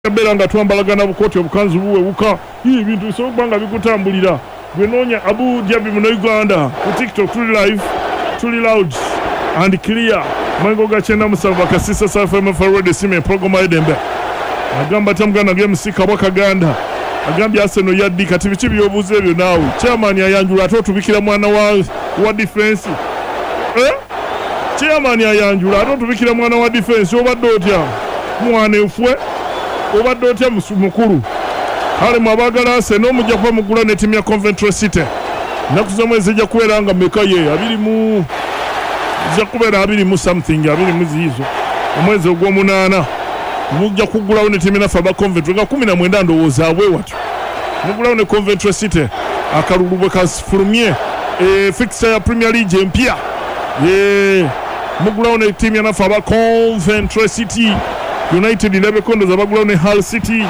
beera nga twambalagana bukooti obukanzu buwewuka ii ebintu bisobola okuba nga bikutambulira gwenoonya abu jabi muno uganda ku tiktok tuli live tuli loud and clear mango ga kyenda musanvu bakasisa safmfrd sima empologoma edembe agamba tamuganda gemusi kabwa kaganda agambye aseno yaddi kati biki byobuuza ebyo naawe chairman ayanjula ate otubikira mwana wa, wa defense eh? chairman ayanjula ate otubikira mwana wa defense obadde otya mwana efwe obadde otya musu- mukulu kale mwabagala Arsenal mujja kuba mugula ne ttiimu ya Coventry City ennaku z'omwezi zijja kubeera nga meka ye abiri mu zijja kubeera abiri mu something abiri mu ziizo omwezi ogw'omunaana mujja kugulawo ne ttiimu naffe aba Coventry nga kumi na mwenda ndowooza abwe watyo mugulawo ne Coventry City akalulu bwe kafulumye e, fixture ya Premier League empya ye mugulawo ne ttiimu ya naffe aba Coventry City United ndabekondoza bagulawo ne Hull City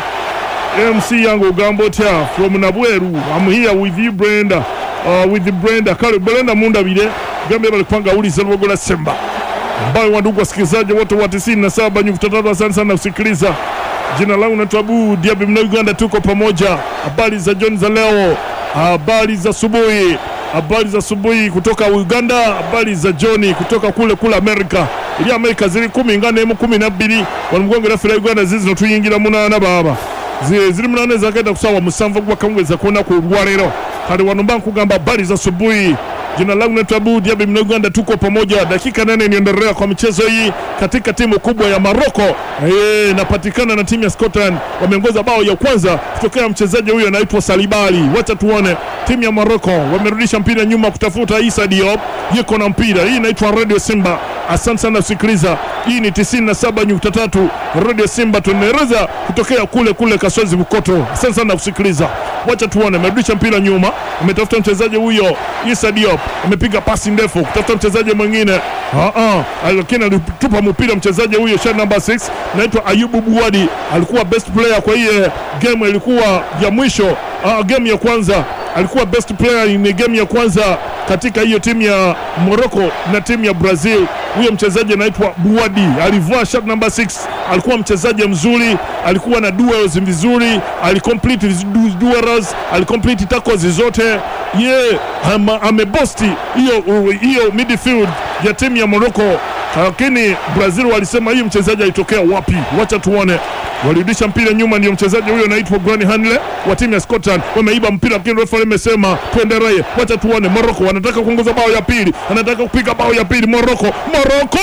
MC yange ogamba otya from Nabweru I'm here with you Brenda uh, with Brenda kale Brenda mundabire gambye bali kupanga uliza lubogola Semba ambayo wandugu wasikilizaji wote wa 97.3 asante sana kusikiliza jina langu naitwa Abu Diaby mna Uganda tuko pamoja habari za John za leo habari za asubuhi habari za asubuhi kutoka Uganda habari za John kutoka kule kule Amerika ili Amerika ziri kumi ngana emu kumi na bbiri wano mugongera ffe Uganda zizino tuyingira munaana baaba Zi- ziri munaana ezagenda kusawa musanvu gwakawungeza kunaku olwaleero kale wano mba nkugamba habari za asubuhi Jina langu naitwa Abu Diaby mna Uganda, tuko pamoja. Dakika nane niendelea kwa michezo hii katika timu kubwa ya Maroko. Eh, napatikana na timu ya Scotland, wameongoza bao ya kwanza kutokea mchezaji huyo anaitwa Salibali. Wacha tuone timu ya Maroko wamerudisha mpira nyuma kutafuta Issa Diop, yuko na mpira. Hii inaitwa Radio Simba. Asante sana kusikiliza. Hii ni 97.3 Radio Simba, tunaeleza kutokea kule kule Kasozi Bukoto. Asante sana kusikiliza. Wacha tuone, amerudisha mpira nyuma, ametafuta mchezaji huyo Issa Diop, amepiga pasi ndefu kutafuta mchezaji mwingine Ah, ah, lakini alitupa mpira mchezaji huyo shirt number 6 naitwa Ayubu Buwadi, alikuwa best player kwa hiyo game, ilikuwa ya mwisho ah, game ya kwanza alikuwa best player ni game ya kwanza katika hiyo timu ya Morocco na timu ya Brazil. Huyo mchezaji anaitwa Buwadi, alivua shirt number 6, alikuwa mchezaji mzuri, alikuwa na duels vizuri, alicomplete his du- duels, alicomplete tackles zote ye ama- amebosti hiyo hiyo midfield ya timu ya Morocco, lakini Brazil walisema hii mchezaji alitokea wapi? Wacha tuone. Walirudisha mpira nyuma, ndio mchezaji huyo anaitwa Granit Hanley wa timu ya Scotland. Wameiba mpira, lakini refa amesema tuendelee. Wacha tuone. Morocco wanataka kuongoza bao ya pili, anataka kupiga bao ya pili. Morocco, Morocco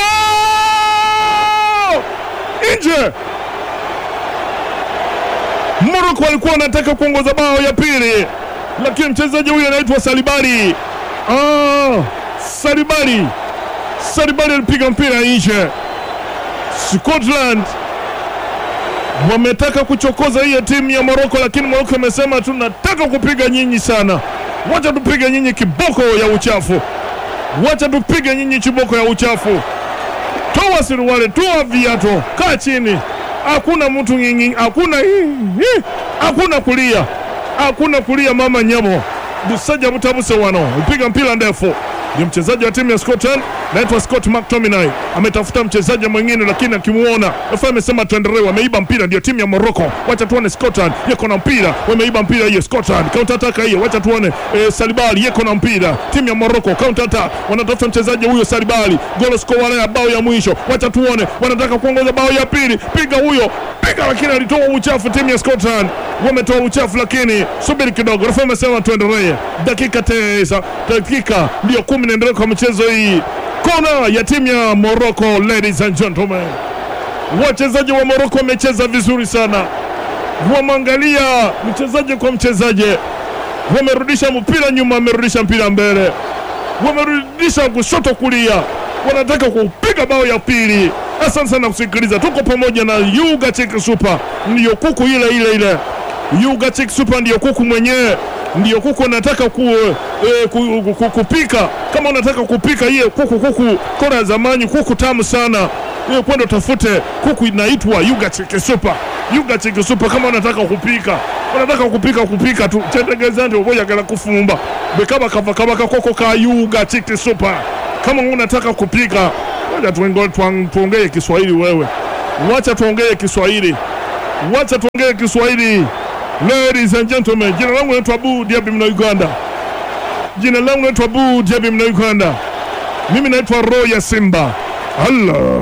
nje. Morocco walikuwa wanataka kuongoza bao ya pili, lakini mchezaji huyo anaitwa Salibari. Ah, Salibari, Salibari alipiga mpira nje. Scotland wametaka kuchokoza hiyo timu ya Moroko, lakini Moroko amesema tunataka kupiga nyinyi sana, wacha tupige nyinyi kiboko ya uchafu, wacha tupige nyinyi kiboko ya uchafu. Toa suruali, toa viatu, kaa chini. Hakuna mtu nyinyi, hakuna hii, hakuna kulia, hakuna kulia. Mama nyamo busaja butabuse wano, upiga mpira ndefu ni mchezaji wa timu ya Scotland naitwa Scott McTominay ametafuta mchezaji mwingine, lakini akimuona refa amesema tuendelee. Wameiba mpira, ndio timu ya Morocco. Wacha tuone Scotland yeko na mpira, wameiba mpira hiyo Scotland, counter attack hiyo. Wacha tuone eh, Salibali yeko na mpira, timu ya Morocco counter attack, wanatafuta mchezaji huyo Salibali, goal scorer ya bao ya mwisho. Wacha tuone, wanataka kuongoza bao ya pili, piga huyo, piga, lakini alitoa uchafu. Timu ya Scotland wametoa uchafu, lakini subiri kidogo, refa amesema tuendelee. Dakika tisa, dakika ndio kumi naendelea kwa michezo hii kona ya timu ya Morocco. Ladies and gentlemen, wachezaji wa Morocco wamecheza vizuri sana, wamwangalia mchezaji kwa mchezaji, wamerudisha mpira nyuma, wamerudisha mpira mbele, wamerudisha kushoto kulia, wanataka kupiga bao ya pili. Asante sana kusikiliza, tuko pamoja na Yuga Chick Super, ndiyo kuku ile ile ile Yuga Chick Super ndiyo kuku mwenyewe, ndiyo kuku anataka ku, eh, ku, ku, ku, kupika. Kama unataka kupika hiyo kuku, kuku kora ya zamani, kuku tamu sana hiyo, kwenda utafute kuku inaitwa Yuga Chick Super. Yuga Chick Super, kama unataka kupika, unataka kupika kupika tu chendegeza ndio boya gala kufumba bekaba kava kava kakoko ka Yuga Chick Super. Kama unataka kupika, ngoja tuongee tuongee Kiswahili wewe, wacha tuongee Kiswahili wacha tuongee Kiswahili. Ladies and gentlemen, jina langu naitwa Abu Diaby mna Uganda. Jina langu naitwa Abu Diaby mna Uganda. Mimi naitwa roho ya Simba. Allah.